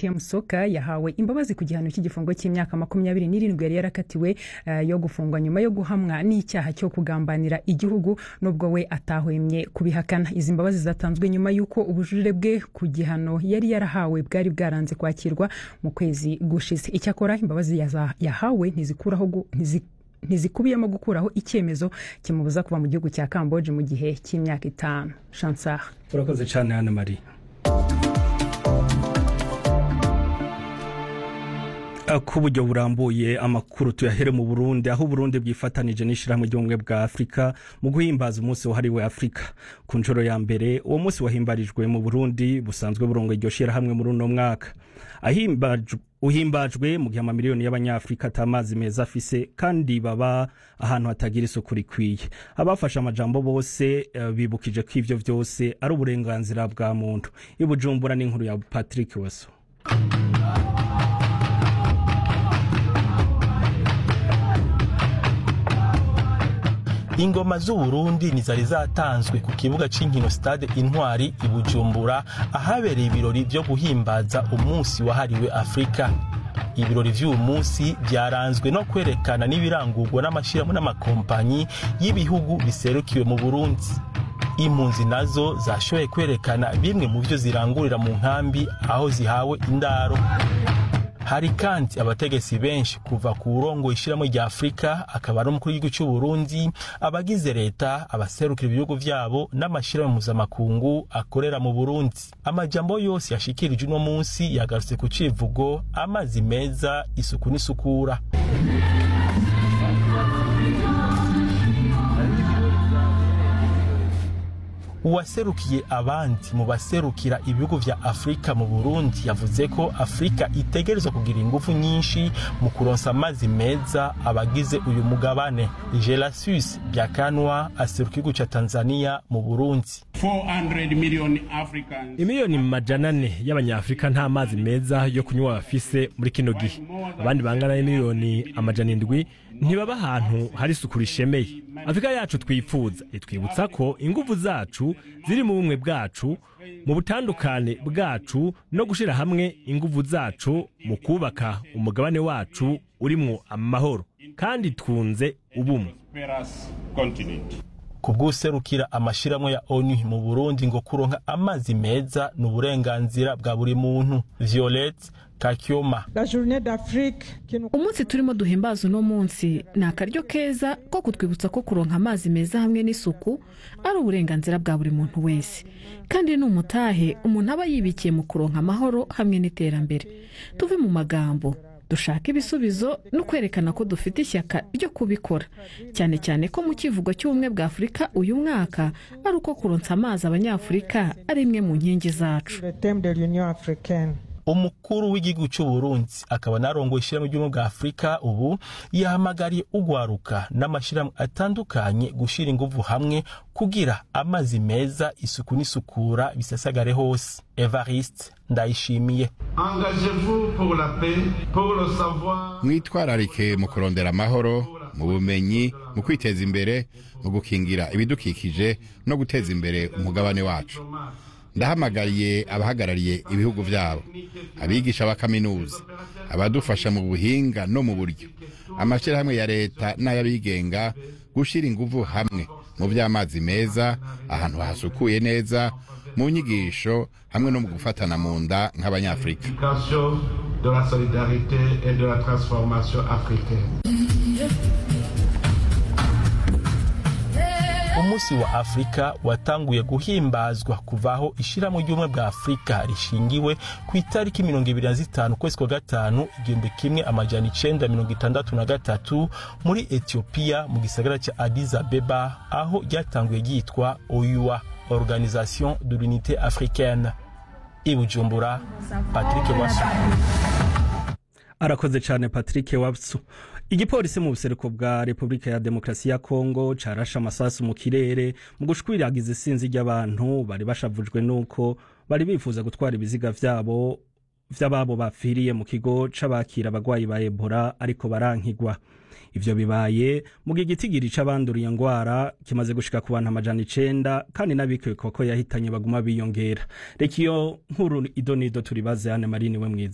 kem soka yahawe imbabazi ku gihano cy'igifungo cy'imyaka makumyabiri n'irindwi yari yarakatiwe uh, yo gufungwa nyuma yo guhamwa n'icyaha cyo kugambanira igihugu nubwo we atahwemye kubihakana izi mbabazi zatanzwe nyuma y'uko ubujurire bwe ku gihano yari yarahawe bwari bwaranze kwakirwa mu kwezi gushize icyakora imbabazi yahawe ntizikuraho ntizi ntizikubiyemo gukuraho icyemezo kimubuza kuva mu gihugu cya kamboje mu gihe cy'imyaka itanu chansar urakoze cyane hano marie ku buryo burambuye amakuru tuyahere mu burundi aho uburundi bwifatanije n'ishyirahamwe ry'ubumwe bwa afurika mu guhimbaza umunsi wahariwe afurika ku nshuro ya mbere uwo munsi wahimbarijwe mu burundi busanzwe burongo iryo shyirahamwe muri uno mwaka uhimbajwe mu gihe amamiliyoni y'abanyafurika atamazi meza afise kandi baba ahantu hatagira isuku rikwiye abafashe amajambo bose uh, bibukije ko ivyo vyose ari uburenganzira bwa muntu ibujumbura n'inkuru ya patrick weso ingoma z'uburundi ntizari zatanzwe ku kibuga cy'inkino stade intwari i bujumbura ahabereye ibirori byo guhimbaza umunsi wahariwe afurika ibirori by'uyu munsi byaranzwe no kwerekana n'ibirangurwa n'amashyirahamwe n'amakompanyi y'ibihugu biserukiwe mu burundi impunzi nazo zashoboye kwerekana bimwe mu byo zirangurira mu nkambi aho zihawe indaro hari kandi abategetsi benshi kuva ku burongo ishyiramo rya afurika akaba ari umukuru w'igihugu cy'u Burundi abagize leta abaserukira ibihugu byabo n'amashyirahamwe mpuzamakungu akorera mu burundi amajambo yose yashikirije uno munsi yagarutse ku civugo amazi meza isuku n'isukura uwaserukiye abandi mu baserukira ibihugu vya afurika mu burundi yavuze ko afurika itegerezwa kugira ingufu nyinshi mu kuronsa amazi meza abagize uyu mugabane gelasius byakanwa aseruka igihugu ca tanzania mu burundi imiliyoni majana ane y'abanyafurika nta mazi meza yo kunywa bafise muri kino gihe abandi bangana n'imiliyoni amajana indwi ntibaba ahantu hari isuku rishemeye afurika yacu twifuza itwibutsa ko ingufu zacu ziri mu bumwe bwacu mu butandukane bwacu no gushyira hamwe ingufu zacu mu kubaka umugabane wacu urimwo amahoro kandi twunze ubumwe ku bw'userukira amashyirahamwe ya onu mu burundi ngo kuronka amazi meza ni uburenganzira bwa buri muntu violette kakyoma umunsi turimo duhimbaza uno munsi ni akaryo keza ko kutwibutsa ko kuronka amazi meza hamwe n'isuku ari uburenganzira bwa buri muntu wese kandi ni umutahe umuntu aba yibikiye mu kuronka amahoro hamwe n'iterambere tuve mu magambo dushaka ibisubizo no kwerekana ko dufite ishyaka ryo kubikora cyane cyane ko mu kivugo cy'ubumwe bwa afurika uyu mwaka ari uko kuronsa amazi abanyafurika ari imwe mu nkingi zacu umukuru w'igihugu cy'u Burundi akaba narongoye ishyirahamwe ry'ubumwe bwa afurika ubu yahamagariye ugwaruka n'amashyirahamwe atandukanye gushyira ingufu hamwe kugira amazi meza isuku n'isukura bisasagare hose evariste ndayishimiye mwitwararike mu kurondera amahoro mu bumenyi mu kwiteza imbere mu gukingira ibidukikije no guteza imbere umugabane wacu ndahamagariye abahagarariye ibihugu byabo abigisha ba kaminuza abadufasha mu buhinga no mu buryo amashyirahamwe ya leta n'ay'abigenga gushyira ingufu hamwe mu by'amazi meza ahantu hasukuye neza mu nyigisho hamwe no mu gufatana mu nda nk'abanyafurika umunsi wa afurika watanguye guhimbazwa kuvaho ishyirahamwe ry'ubumwe bwa afurika rishingiwe ku itariki mirongo ibiri na zitanu ukwezi kwa gatanu igihumbi kimwe amajana icenda mirongo itandatu na gatatu muri etiyopiya mu gisagara cya addis abeba aho ryatanguye ryitwa oyua organisation de l'unité africaine i bujumbura patrick wasu arakoze cyane patrick wabsu igipolisi mu buseruko bwa repubulika ya demokarasi ya kongo carashe amasasu mu kirere mu gushwiragiza isinzi ry'abantu bari bashavujwe n'uko bari bifuza gutwara ibiziga vyabo vy'ababo bapfiriye mu kigo c'abakira abagwayi ba ebola ariko barankigwa ivyo bibaye mu gihe igitigiri c'abanduriye ngwara kimaze gushika ku bantu amajana icenda kandi n'abikekwa ko yahitanye baguma biyongera reka iyo nkuru idonido turibaze hane marini we mwiza